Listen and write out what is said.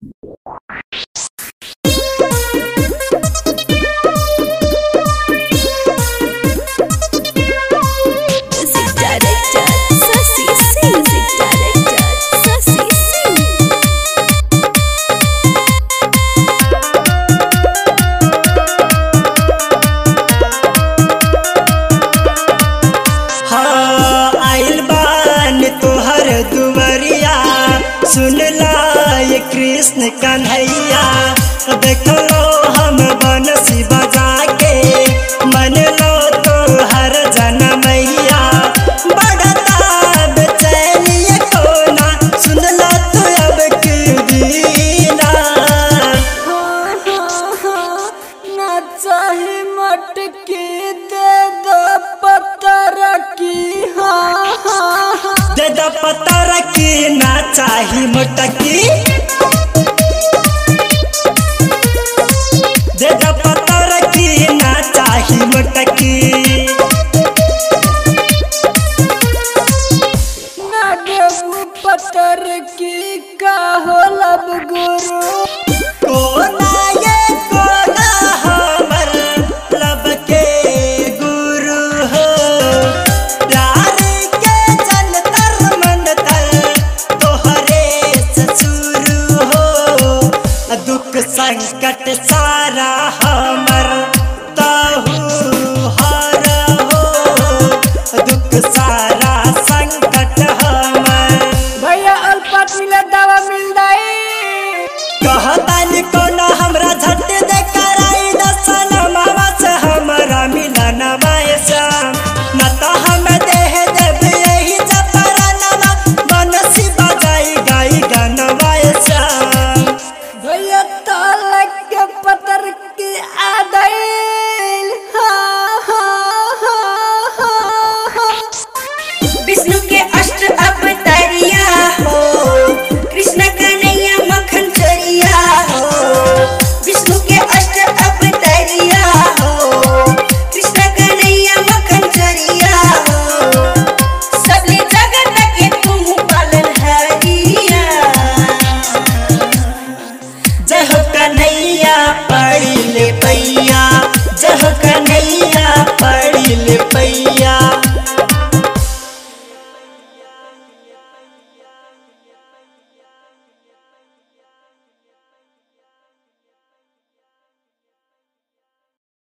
Music director, Sasi Singh. Music director, Sasi Singh. हाँ आइल बान तोहर दुवरिया सुन ला ये कृष्ण कन्हैया देख लो हम बनसी बजा के मन लो तोहर जनमैया बढ़ता बेचैनी ये कोना सुन ला तो अब की दीना ना चाहे मटकी दे दो पत्थर की हाँ हाँ हाँ दे द पता रखी ना चाही मोटकी दे द पता रखी ना चाही मोटकी ना देबू पत्थर की का हो लब गुरु कोना ये कोना हमर लब के गुरु हो प्यार के जंतर मंतर तोहरे से शुरू हो दुख संकट सारा हमर ताहू हर हो दुख सारा संकट हमर भैया अल्पत मिले दवा मिल जाई कहतानी कोना हमरा झट दे कराई दसन मामा से हमरा मिलन श्याम न तो हम देह देव यही जपरनमा बनसी बजाई गाई गनवा श्याम भैया तालक के पत्थर की आदैल हाँ हाँ हाँ हाँ हाँ विष्णु के अष्ट अवतारिया हो कृष्ण कन्हैया मखन चोरिया हो विष्णु के अष्ट अवतारिया हो कृष्ण कन्हैया मखन चोरिया हो सबले जगत के तुम पालन हरिया जय हो कन्हैया पड़ी ले पैया जय हो कन्हैया पड़ी ले पैया